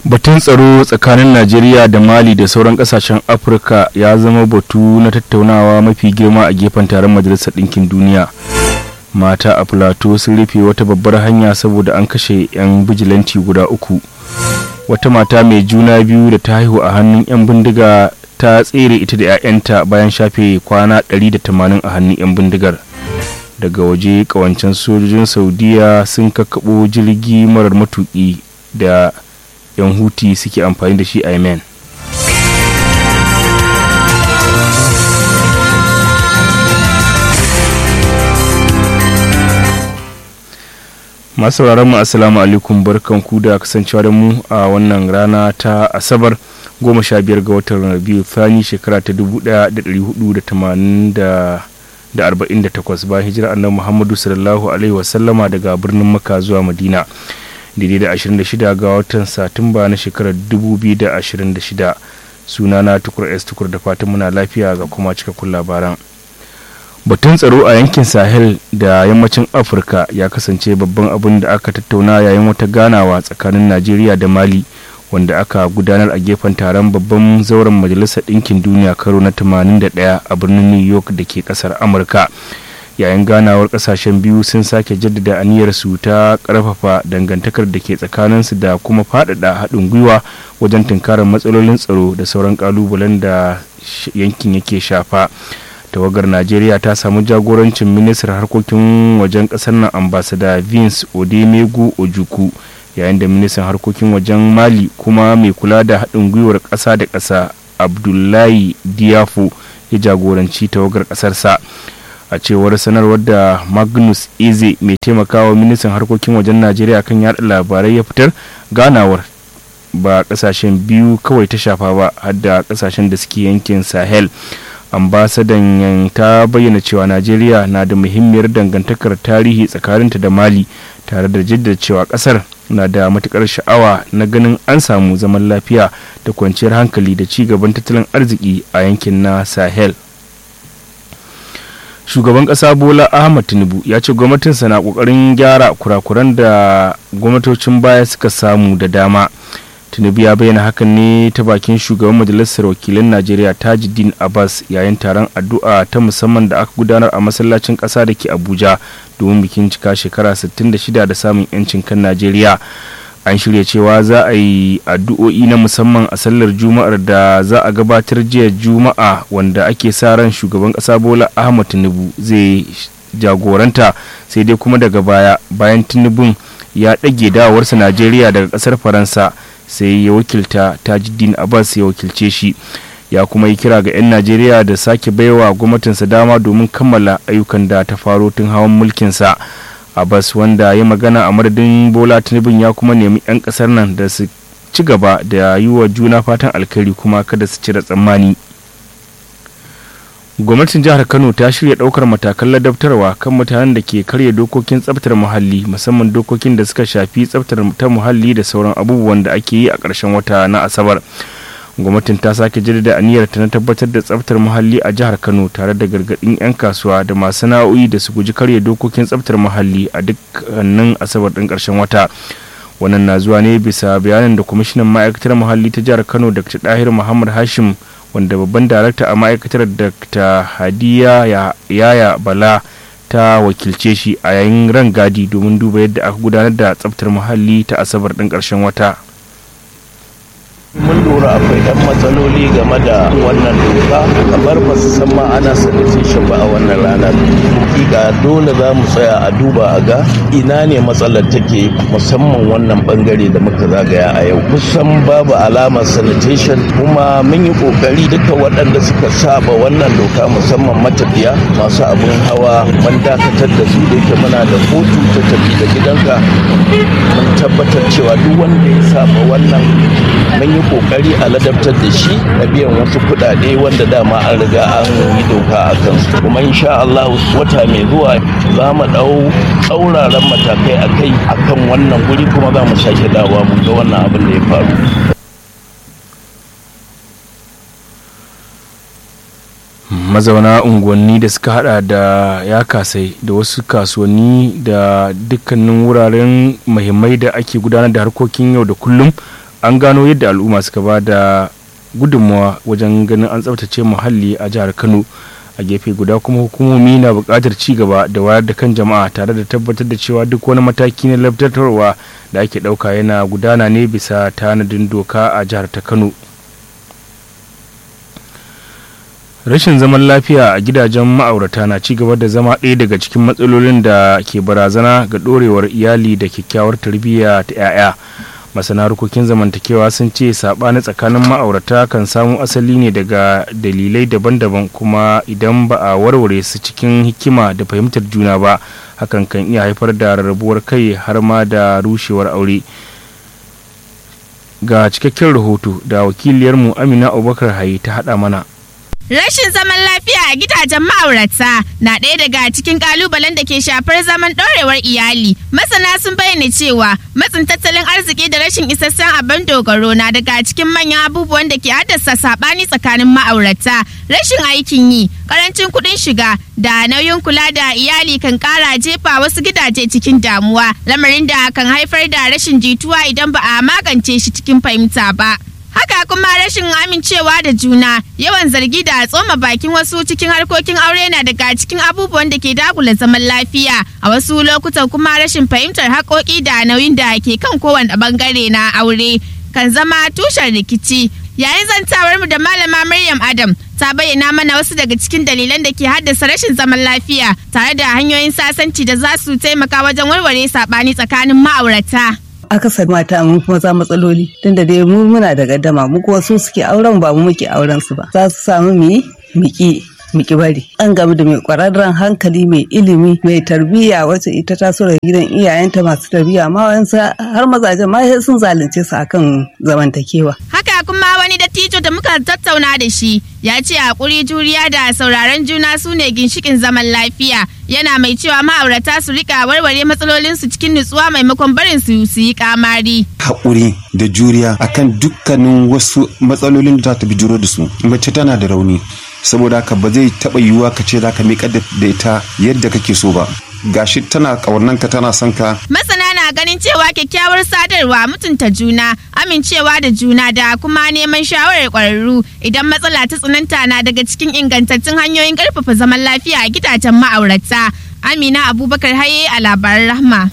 batun tsaro tsakanin najeriya da mali da sauran kasashen afirka ya zama batu na tattaunawa mafi girma a gefen taron majalisar ɗinkin duniya mata a plateau sun rufe wata babbar hanya saboda an kashe 'yan bijilanti guda uku wata mata mai juna biyu da ta haihu a hannun 'yan bindiga ta tsere ita da 'ya'yanta bayan shafe kwana 180 a hannun 'yan bindigar daga waje kawancen sojojin saudiya sun kakkaɓo jirgi marar matuƙi da 'yan huti suke amfani da shi a yemen masu mu assalamu alaikum barkanku da kasancewa da mu a wannan rana ta asabar goma sha biyar ga watan rabiu thani shekara ta dubu daya da dari hudu da tamanin da arba'in da takwas bayan hijira annabi muhammadu sallallahu alaihi wasallama daga birnin maka zuwa madina daidai da 26 ga watan satumba na shekarar 2026 sunana tukur s tukur da fatan muna lafiya ga kuma cikakkun labaran batun tsaro a yankin sahel da yammacin afirka ya kasance babban abin da aka tattauna yayin wata ganawa tsakanin najeriya da mali wanda aka gudanar a gefen taron babban zauren majalisar ɗinkin duniya karo na 81 a birnin new york da ke ƙasar amurka yayin ganawar kasashen biyu sun sake jaddada aniyarsu ta karfafa dangantakar da ke tsakaninsu da kuma faɗaɗa haɗin gwiwa wajen tunkarar matsalolin tsaro da sauran ƙalubalen da yankin yake shafa tawagar najeriya ta samu jagorancin ministar harkokin wajen ƙasar nan ambasada vince odemegu ojuku yayin da ministan harkokin wajen mali kuma mai kula da haɗin gwiwar ƙasa da ƙasa abdullahi diafo ya jagoranci tawagar ƙasarsa a cewar sanarwar da magnus eze mai taimakawa ministan harkokin wajen najeriya kan yada labarai ya fitar ganawar ba kasashen biyu kawai ta shafa ba har da kasashen da suke yankin sahel ambasadan ta bayyana cewa najeriya na da muhimmiyar dangantakar tarihi tsakaninta da mali tare da jaddada cewa kasar na da matukar sha'awa na ganin an samu zaman lafiya da kwanciyar hankali da ci gaban tattalin arziki a yankin na sahel shugaban kasa bola ahmad tinubu ya ce gwamnatinsa na kokarin gyara kurakuran da gwamnatocin baya suka samu da dama tinubu ya bayyana hakan ne ta bakin shugaban majalisar wakilan najeriya tajuddin abbas yayin taron addu'a ta musamman da aka gudanar a masallacin kasa da ke abuja domin bikin cika shekara 66 da samun 'yancin kan najeriya an shirya cewa za a yi addu'o'i na musamman a sallar juma'ar da za a gabatar jiya juma'a wanda ake sa ran shugaban kasa bola ahmad tinubu zai jagoranta sai dai kuma daga baya bayan tinubun ya ɗage dawowarsa najeriya daga ƙasar faransa sai ya wakilta tajuddin abbas ya wakilce shi ya kuma yi kira ga 'yan najeriya da sake baiwa gwamnatinsa dama domin kammala ayyukan da ta faro tun hawan mulkinsa abbas wanda ya magana a madadin bola tinubun ya kuma nemi 'yan kasar nan da su ci gaba da yi wa juna fatan alkhairi kuma kada su cire tsammani gwamnatin jihar kano ta shirya daukar matakan ladabtarwa kan mutanen da ke karya dokokin tsabtar muhalli musamman dokokin da suka shafi tsabtar ta muhalli da sauran abubuwan da ake yi a ƙarshen wata na asabar gwamnatin ta sake jaddada aniyar ta na tabbatar da tsaftar muhalli a jihar kano tare da gargadin 'yan kasuwa da masu sana'o'i da su guji karya dokokin tsaftar muhalli a dukkanin asabar din karshen wata wannan na zuwa ne bisa bayanin da kwamishinan ma'aikatar muhalli ta jihar kano dr dahir muhammad hashim wanda babban darakta a ma'aikatar dr hadiya yaya bala ta wakilce shi a yayin rangadi domin duba yadda aka gudanar da tsaftar muhalli ta asabar din karshen wata mun lura akwai ɗan matsaloli game da wannan doka kamar ba su san ma ana sanitation ba a wannan ranar hakika dole za mu tsaya a duba a ga ina ne matsalar take musamman wannan bangare da muka zagaya a yau kusan babu alamar sanitation kuma mun yi kokari duka waɗanda suka saba wannan doka musamman matafiya masu abin hawa mun dakatar da su da yake muna da kotu ta tafi da gidanka mun tabbatar cewa duk wanda ya saba wannan mun yi kokari a ladabtar da shi na biyan wasu kuɗaɗe wanda dama an riga an yi doka a kansu kuma insha Allah wata mai zuwa za mu ɗau tsauraran matakai a kai a kan wannan guri kuma za mu sake dawa mu ga wannan abin da ya faru mazauna unguwanni da suka hada da ya kasai da wasu kasuwanni da dukkanin wuraren muhimmai da ake gudanar da harkokin yau da kullum an gano yadda al'umma suka ba da gudunmawa wajen ganin an tsabtace muhalli a jihar kano a gefe guda kuma hukumomi na buƙatar ci gaba da wayar da kan jama'a tare da tabbatar da cewa duk wani mataki na labtatarwa da ake ɗauka yana gudana ne bisa tanadin doka a jihar ta kano rashin zaman lafiya a gidajen ma'aurata na ci gaba da zama ɗaya daga cikin matsalolin da ke barazana ga ɗorewar iyali da kyakkyawar tarbiyya ta 'ya'ya masana harkokin zamantakewa sun ce saɓani tsakanin ma'aurata kan samu asali ne daga dalilai daban-daban kuma idan ba a warware su cikin hikima da fahimtar juna ba hakan kan iya haifar da rarrabuwar kai har ma da rushewar aure ga cikakken rahoto da wakiliyarmu amina abubakar hayi ta haɗa mana Rashin zaman lafiya a gidajen ma'aurata na ɗaya daga cikin ƙalubalen da ke shafar zaman ɗorewar iyali. Masana sun bayyana cewa matsin tattalin arziki da rashin isassun abin dogaro na daga cikin manyan abubuwan da ke haddasa saɓani tsakanin ma'aurata. Rashin aikin yi, ƙarancin kuɗin shiga da nauyin kula da iyali kan ƙara jefa wasu gidaje cikin damuwa, lamarin da kan haifar da rashin jituwa idan ba a magance shi cikin fahimta ba. Haka kuma rashin amincewa da juna, yawan zargi da tsoma bakin wasu cikin harkokin aure na daga cikin abubuwan da ke dagula zaman lafiya. A wasu lokutan kuma rashin fahimtar haƙoƙi da nauyin da ke kan kowane bangare na aure kan zama tushen rikici. Yayin zantawar mu da malama Maryam Adam ta bayyana mana wasu daga cikin dalilan da ke haddasa rashin zaman lafiya tare da hanyoyin sasanci da za su taimaka wajen warware saɓani tsakanin ma'aurata. akasar mata mun kuma za matsaloli tunda dai mu muna da gaddama mu kuwa su suke auren ba mu muke auren su ba za su samu mu yi miki miki bari an gamu da mai kwararren hankali mai ilimi mai tarbiyya wacce ita ta so da gidan iyayenta masu tarbiyya ma wayansu har mazajen ma sun zalunce su akan zamantakewa Haka kuma wani dattijo da muka tattauna da shi ya ce hakuri juriya da sauraron juna su ne ginshikin zaman lafiya yana mai cewa ma'aurata su rika warware matsalolinsu cikin nutsuwa maimakon barin su su yi kamari. haƙuri da juriya akan dukkanin wasu matsalolin da za ta bijiro da su mace tana da rauni saboda haka ba zai taɓa yiwuwa ka ce za ka miƙa da ita yadda kake so ba gashi tana ƙaunanka tana son ka Masana na ganin cewa kyakkyawar sadarwa mutunta juna, amincewa da juna da kuma neman shawarar ƙwararru idan matsala ta tsananta na daga cikin ingantattun hanyoyin ƙarfafa zaman lafiya a gidajen ma'aurata. Amina Abubakar Haye a labaran Rahma.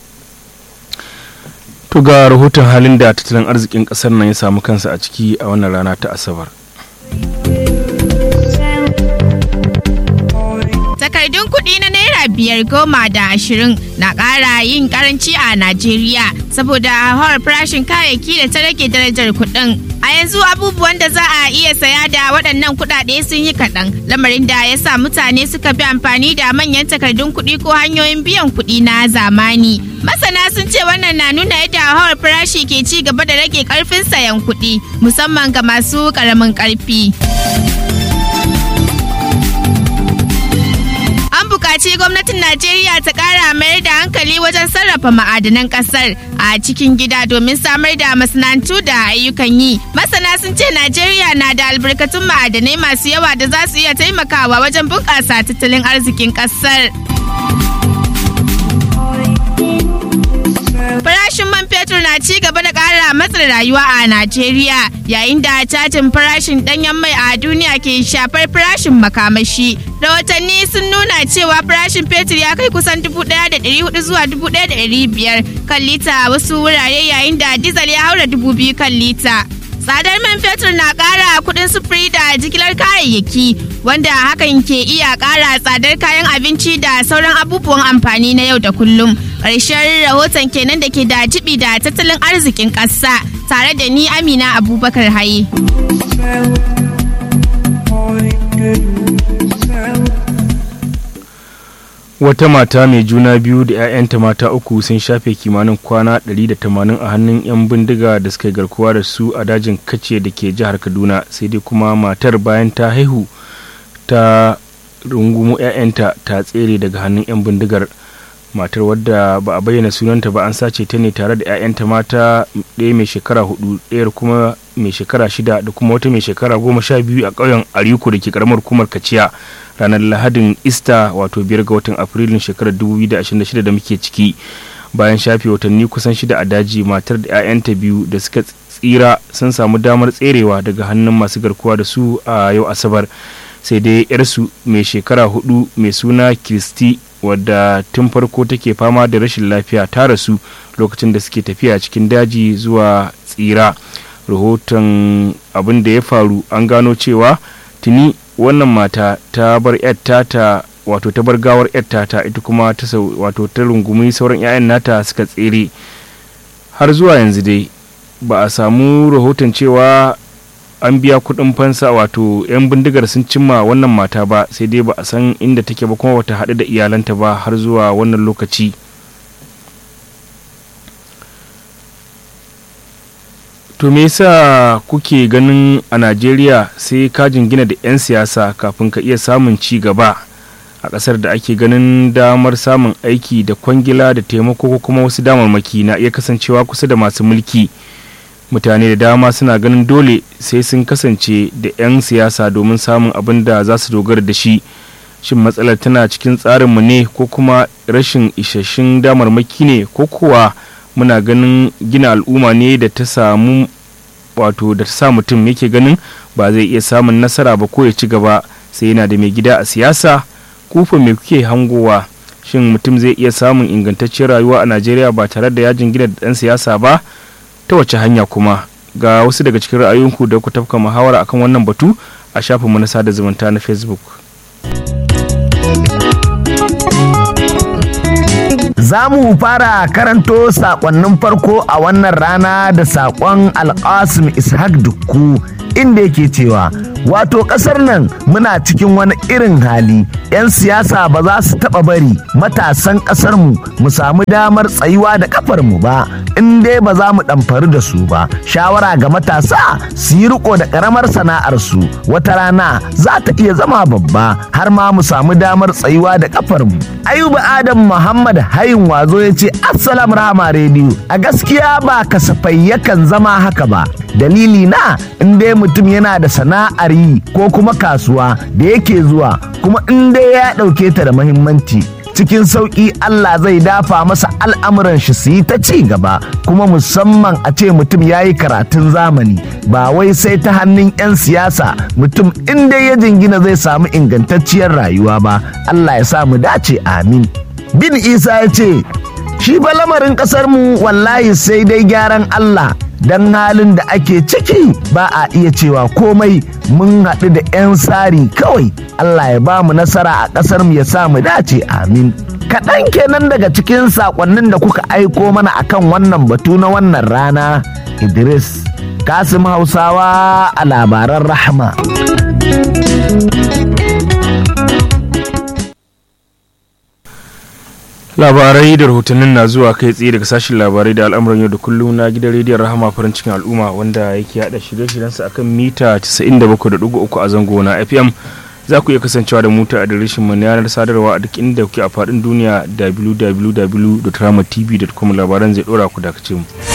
to ga rahoton halin da tattalin arzikin ƙasar nan ya samu kansa a ciki a wannan rana ta asabar Takardun kuɗi na naira biyar goma da ashirin na ƙara yin karanci a Najeriya saboda hawar farashin kayayyaki da ta rage darajar kuɗin. A yanzu abubuwan da za a iya saya da waɗannan kuɗaɗe sun yi kaɗan, lamarin da ya sa mutane suka bi amfani da manyan takardun kuɗi ko hanyoyin biyan kuɗi na zamani. Masana sun ce wannan na nuna yadda hawar farashi ke ci gaba da rage ƙarfin sayan kuɗi, musamman ga masu ƙaramin ƙarfi. An buƙaci gwamnatin Najeriya ta ƙara mayar da hankali wajen sarrafa ma'adanan ƙasar a cikin gida domin samar da masana'antu da ayyukan yi. Masana sun ce Najeriya na da albarkatun ma'adanai masu yawa da za su iya taimakawa wajen bunƙasa tattalin arzikin ƙasar. Farashin man fetur na ci gaba da ƙara matsin rayuwa a Najeriya yayin da cajin farashin ɗanyen mai a duniya ke shafar farashin makamashi. Rahotanni sun nuna cewa farashin fetur ya kai kusan 1,400 zuwa 1,500 kan lita a wasu wurare yayin da dizal ya haura 2,000 kan lita. Tsadar man fetur na ƙara kuɗin sufuri da jigilar kayayyaki wanda hakan ke iya ƙara tsadar kayan abinci da sauran abubuwan amfani na yau da kullum. Ƙarshen rahoton kenan da ke da jibi da tattalin arzikin ƙasa tare da ni Amina Abubakar Haye. wata mata mai juna biyu da 'ya'yanta mata uku sun shafe kimanin kwana 180 a hannun 'yan bindiga da suka yi garkuwa da su a dajin kace da ke jihar kaduna sai dai kuma matar bayan ta haihu ta rungumo 'ya'yanta ta tsere daga hannun 'yan bindigar matar wadda ba a bayyana sunanta ba an sace ta ne tare da 'ya'yanta mata ɗaya mai shekara hudu ɗayar kuma mai shekara shida da kuma wata mai shekara goma sha biyu a ƙauyen ariko da ke karamar hukumar kaciya ranar lahadin ista wato biyar ga watan afrilun shekarar 2026 da muke ciki bayan shafe watanni kusan shida a daji matar da 'ya'yanta biyu da suka tsira sun samu damar tserewa daga hannun masu garkuwa da su a yau asabar sai dai yarsu mai shekara hudu mai suna kristi wadda tun farko take fama da rashin lafiya ta rasu lokacin da suke tafiya cikin daji zuwa tsira rahoton abin da ya faru an gano cewa tuni wannan mata ta bar ta wato ta bar gawar yatta ta ita kuma ta wato ta rungumi sauran 'ya'yan nata suka tsere har zuwa yanzu dai ba a samu rahoton cewa an biya kudin fansa wato 'yan bindigar sun cimma wannan mata ba sai dai ba a san inda take ba kuma wata haɗu da iyalanta ba har zuwa wannan lokaci to me yasa kuke ganin a najeriya sai ka jingina da 'yan siyasa kafin ka iya samun ci gaba a ƙasar da ake ganin damar samun aiki da kwangila da taimako ko kuma wasu damarmaki na iya kasancewa kusa da masu mulki mutane da dama suna ganin dole sai sun kasance da 'yan siyasa domin samun abin da za su dogara da shi shin matsalar tana cikin tsarinmu ne ko kuma rashin isasshen damarmaki ne ko kuwa muna ganin gina al'umma ne da ta samu wato da ta sa mutum yake ganin ba zai iya samun nasara ba ko ya ci gaba sai yana da mai gida a siyasa kufa mai kuke hangowa shin mutum zai iya samun ingantaccen rayuwa a najeriya ba tare da yajin gina da ɗan siyasa ba ta wace hanya kuma ga wasu daga cikin ra'ayoyinku da ku tafka muhawara akan wannan batu a shafinmu na sada zumunta na facebook Za mu fara karanto sakonnin farko a wannan rana da sakon Al'asim Ishaq Dukku inda yake cewa wato kasar nan muna cikin wani irin hali 'yan siyasa ba za su taba bari matasan kasarmu mu samu damar tsayuwa da kafarmu ba in dai ba za mu ɗamfari da su ba shawara ga matasa su yi riko da ƙaramar sana'arsu wata rana za ta iya zama babba har ma mu samu damar tsayuwa da kafarmu ayuba adam muhammad hayin wazo ya ce assalam rahama rediyo a gaskiya ba kasafai yakan zama haka ba dalili na in dai mutum yana da sana'ar yi ko kuma kasuwa da yake zuwa kuma in dai ya ɗauke ta da muhimmanci cikin sauƙi Allah zai dafa masa al'amuran shi su yi ta ci gaba kuma musamman a ce mutum ya yi karatun zamani ba wai sai ta hannun 'yan siyasa mutum in dai ya jingina zai samu ingantacciyar rayuwa ba Allah ya sa mu dace amin bin isa ya ce shi ba lamarin ƙasar mu wallahi sai dai gyaran Allah don halin da ake ciki ba a iya cewa komai mun haɗu da 'yan sari kawai Allah ya ba mu nasara a ƙasar mu ya sa mu dace amin kaɗan kenan daga cikin saƙonnin da kuka aiko mana akan wannan batu na wannan rana Idris Kasim Hausawa a labaran rahama. labarai da rahotannin na zuwa kai tsaye daga sashen labarai da al'amuran yau da kullum na gidan rediyon rahama farin cikin al'umma wanda yake hada shirye-shiryensa akan mita 97.3 a zango na fm za ku iya kasancewa da muta a direshin mu na yanar sadarwa a duk inda kuke a faɗin duniya www.ramatv.com labaran zai ɗora ku dakace mu.